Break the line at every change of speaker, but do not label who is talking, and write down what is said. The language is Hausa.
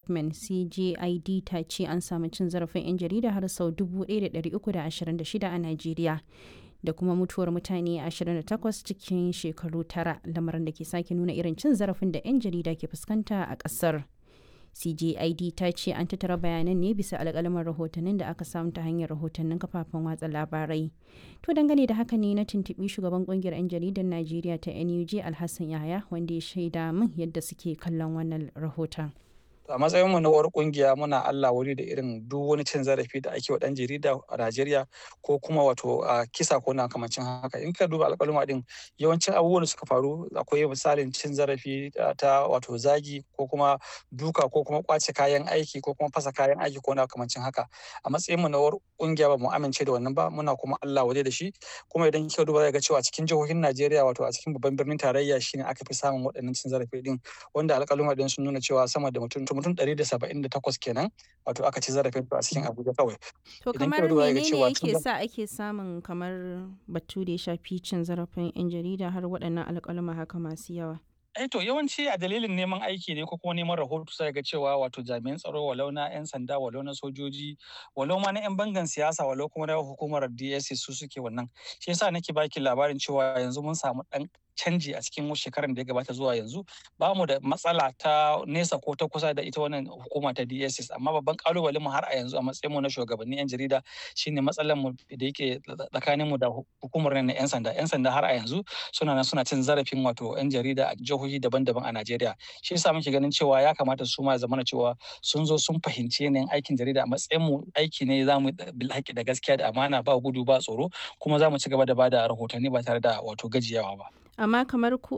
development cgid ta ce an samu cin zarafin 'yan jarida har sau 1326 a najeriya da kuma mutuwar mutane 28 cikin shekaru tara lamarin da ke sake nuna irin cin zarafin da 'yan jarida ke fuskanta a ƙasar. CJID ta ce an tattara bayanan ne bisa alƙalaman rahotannin da aka samu ta hanyar rahotannin kafafen watsa labarai. To dangane da haka ne na tuntuɓi shugaban ƙungiyar 'yan jaridar Najeriya ta NUJ Alhassan Yahaya wanda ya shaida min yadda suke kallon wannan rahoton.
a matsayinmu na uwar kungiya muna Allah wuri da irin duk wani cin zarafi da ake wa dan jarida a Najeriya ko kuma wato a kisa ko na kamancin haka in ka duba alƙaluma din yawancin abubuwan da suka faru akwai misalin cin zarafi ta wato zagi ko kuma duka ko kuma kwace kayan aiki ko kuma fasa kayan aiki ko na kamancin haka a matsayinmu na uwar kungiya ba mu amince da wannan ba muna kuma Allah waje da shi kuma idan kika duba ga cewa cikin jihohin Najeriya wato a cikin babban birnin tarayya shine aka fi samun waɗannan cin zarafi din wanda alƙaluma din sun nuna cewa sama da mutum mutum ɗari da saba'in da takwas kenan wato aka ci zarafin a cikin abuja kawai
to kamar menene yake sa ake samun kamar batu da ya shafi cin zarafin yan jarida har waɗannan alƙaluma haka masu yawa
Eh to yawanci a dalilin neman aiki ne ko kuma neman rahoto sai ga cewa wato jami'an tsaro walau na 'yan sanda walau na sojoji walau ma na 'yan bangan siyasa walau kuma na hukumar DSS su suke wannan shi yasa nake baki labarin cewa yanzu mun samu dan canji a cikin shekarar da ya gabata zuwa yanzu ba mu da matsala ta nesa ko ta kusa da ita wannan hukuma ta DSS amma babban kalubalen mu har a yanzu a matsayin mu na shugabannin 'yan jarida shine matsalar mu da yake tsakanin mu da hukumar na 'yan sanda 'yan sanda har a yanzu suna nan suna cin zarafin wato 'yan jarida a jihohi daban-daban a Najeriya shi yasa muke ganin cewa ya kamata su ma zamana cewa sun zo sun fahimci yanayin aikin jarida a matsayin mu aiki ne zamu bil haƙi da gaskiya da amana ba gudu ba tsoro kuma za mu ci gaba da bada rahotanni ba tare da wato gajiyawa ba
amma kamar ku